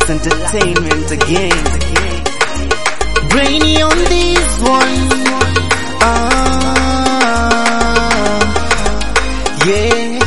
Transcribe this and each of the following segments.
Lux Entertainment again. Brainy on this one. Ah, yeah.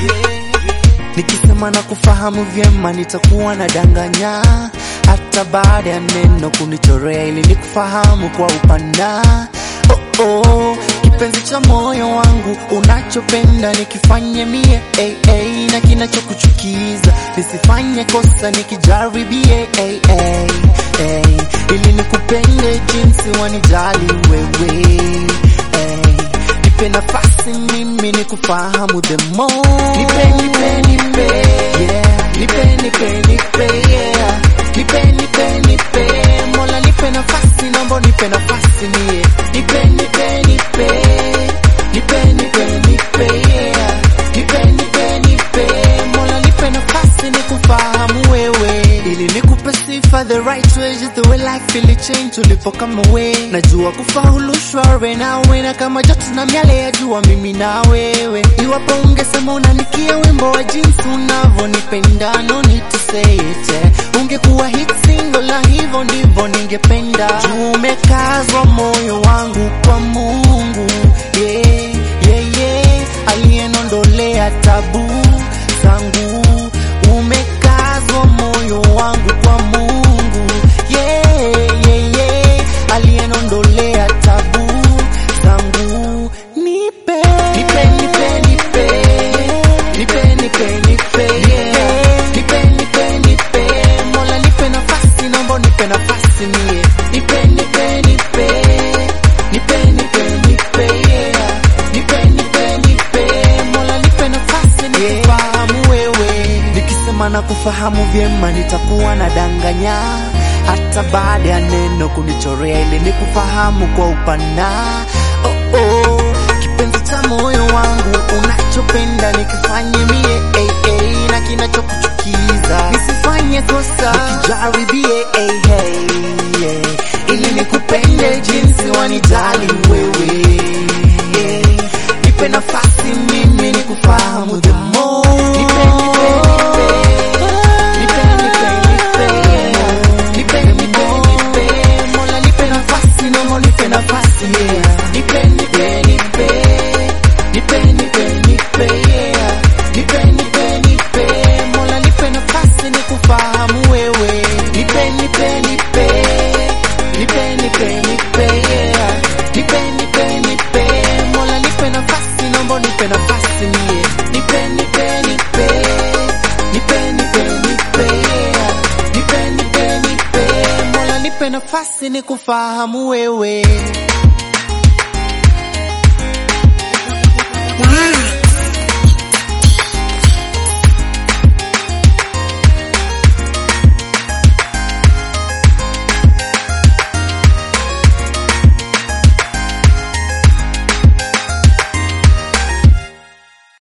Nikisema na kufahamu vyema nitakuwa na danganya hata baada ya neno kunichorea ili nikufahamu kwa upana. Oh, oh, kipenzi cha moyo wangu unachopenda nikifanye mie hey, hey, na kinachokuchukiza nisifanye kosa nikijaribie hey, hey, hey, ili nikupende jinsi wanijali wewe hey, nipe nafasi mimi nikufahamu the more nipe nipe nipe yeah nipe nipe nipe yeah nipe nipe nipe mola nipe nafasi naomba nipe nafasi mie nipe nipe nipe nipe nipe nipe yeah nipe nipe nipe mola nipe nafasi nikufahamu wewe ili nikupe sifa the right way just the way life will change tulipo kama we najua kufaulu shware nawe na kama joto na miale ya jua mimi na wewe iwapo ungesema unanikia wimbo wa jinsi unavyonipenda no need to say it eh. ungekuwa hit single na hivyo ndivyo ningependa juu umekazwa moyo wangu kwa Mungu yeah, yeah, yeah. aliyenondolea tabu zangu umekazwa moyo wangu kwa Mungu yeah, yeah, yeah. aliyenondolea tabu zangu nipe nipe nipe nipe nipe nipe nipe yeah. nipe nipe nipe mola nipe nafasi naomba nipe nafasi mie nipe nipe nipe nipe nipe nipe yeah. nipe nipe nipe mola nipe nafasi nikufahamu wewe nikisema na kufahamu vyema nitakuwa na danganya hata baada ya neno kunichorea ili nikufahamu kwa upana oh, oh. kipenzi cha moyo wangu unachopenda nikifanye mie hey, hey, na kinachokuchukiza nisifanye kosa nikijaribie hey, hey, yeah. ili nikupende jinsi wanijali wewe yeah. nipe nafasi mimi nikufahamu the more nipe, nipe, nipe. Nipe, nipe, nipe, yeah. Nipe, nipe, nipe. Mola nipe nafasi naomba nipe nafasi yeah. Nipe, nipe, nipe. Nipe, nipe, nipe, yeah. Nipe, nipe, nipe. Mola nipe nafasi nikufahamu wewe nipe nipe nipe nipe nipe nipe yeah. nipe nipe nipe mola nipe nafasi naomba nipe nafasi mie nipe nipe nipe nipe nipe nipe yeah. nipe nipe nipe mola nipe nafasi nikufahamu wewe